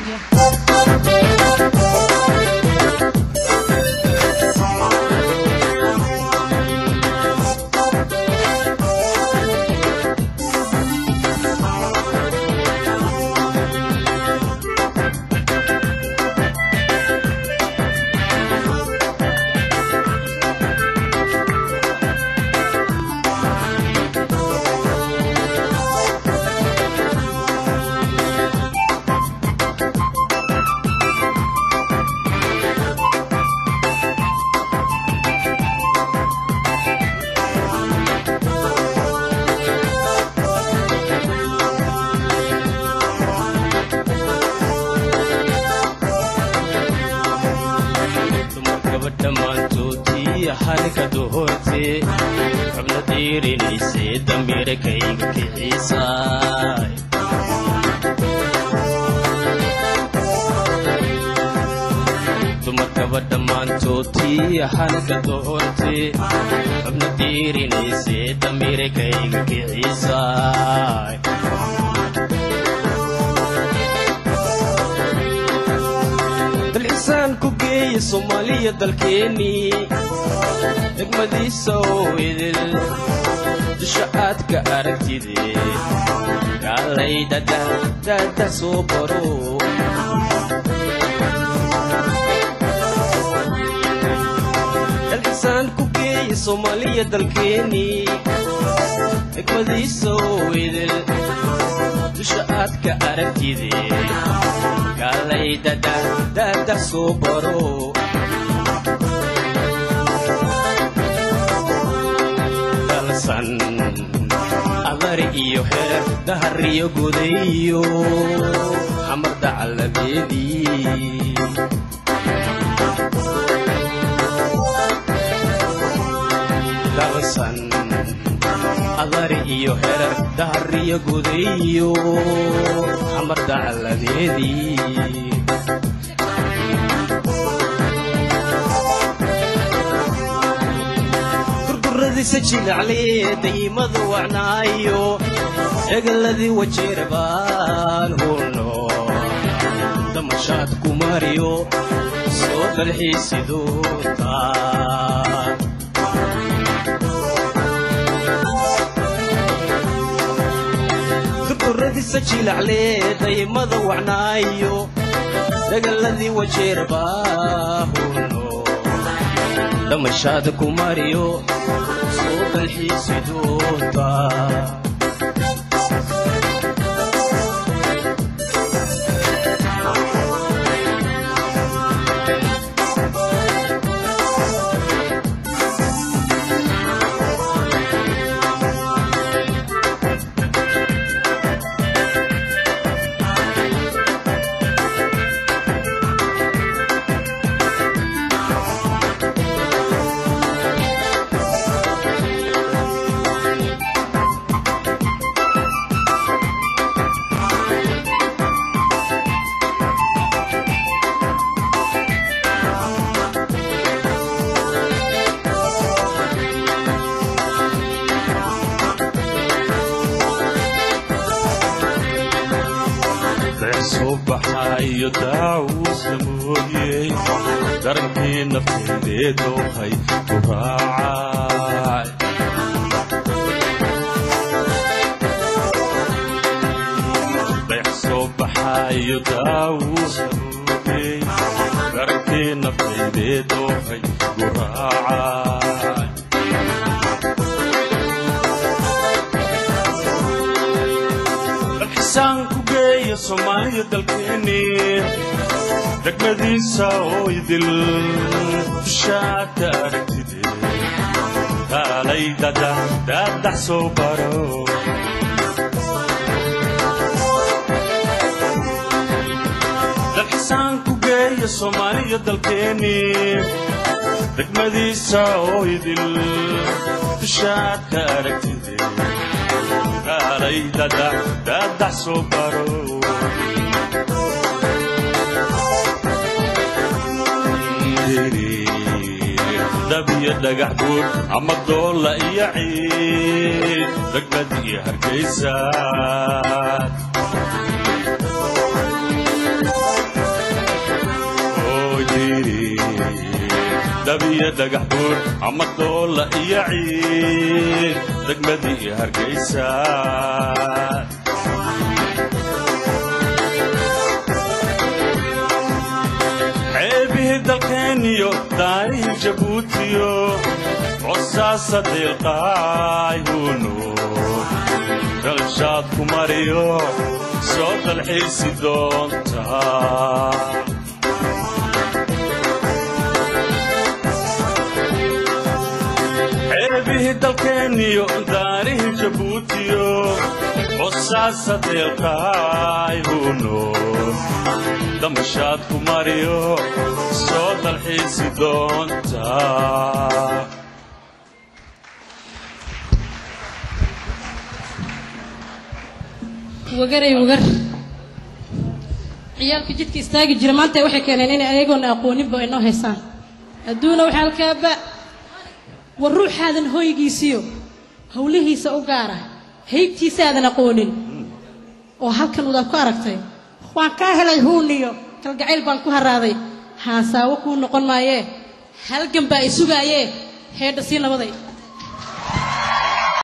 dumar gabadha maantoodii harka dohorte xubna diirinayse damiirkayga kiciisaay dumar gabadha maantoodii harka dohorte xubna diirinayse damiirkayga kiciisaay dalxisaan ku geeya soomaaliya dalkeennii degmadiisa oo idil dusha aad ka aragtide gaalay dada soo baro dalxisaan ku geeya soomaaliya dalkeennii degmadiisa oo idil dusha aad ka aragtide gaalay dada dada soo baro dalsan abari iyo heer dahariyo godayo xamar dacaladeedii dalsan abari iyo heer dahariyo godayo xamar dacaladeedii durduradisa jilaclee daymadu wacnaayo egaladii wajeerbaan huno damashaad ku mariyo soo dalxiisidoota durduradisa jilaclee daymada wacnaayo egaladii wajeerbaa huno damashaad ku mariyo soo dalxiisidoota soo baxaayo daawuusa mooyey darankii nafteedee doohay ku raacay dayax soo baxaayo daawuusa mooyey darankii nafteedee doohay ku raacay dalxisaan ku geeya soomaaliya dalkeeni degmadiisa oo idil dushaad ka aragtide kaalay dada daadax soo baro dalxisaan ku geeya soomaaliya dalkeeni degmadiisa oo idil dushaad ka aragtide kaalay dada daadax soo baro dabiyo dhagax buur ama doolla iyo ciid degmad iyo hargaysa diri dabiya dhagax buur ama doolla iyo ciid degmadii hargeysa ceebihii dalkeeniyo daarihii jabuutiyo cosaasa deelqaayuunu dalshaad ku mariyo soo dalxiisi doontaa ceebihii dalkeeniyo daarihii jabuutiyo cosaasa deelqaayuunu damashaad ku mariyo soo dalxiisi doontaa wagaray wagar ciyaalka jidka istaagi jira maanta waxay keeneen inay ayagoona aqooninba inoo haysaan adduuna waxaa halkaaba war ruuxaadan hoygiisiyo howlihiisa u gaara haybtiisaadan aqoonin oo halkan udaad ku aragtay waan kaa helay huuniyo kalgacayl baan ku haraaday haasaawo kuu noqon maayee halgan baa i sugaayee heedha sii nabaday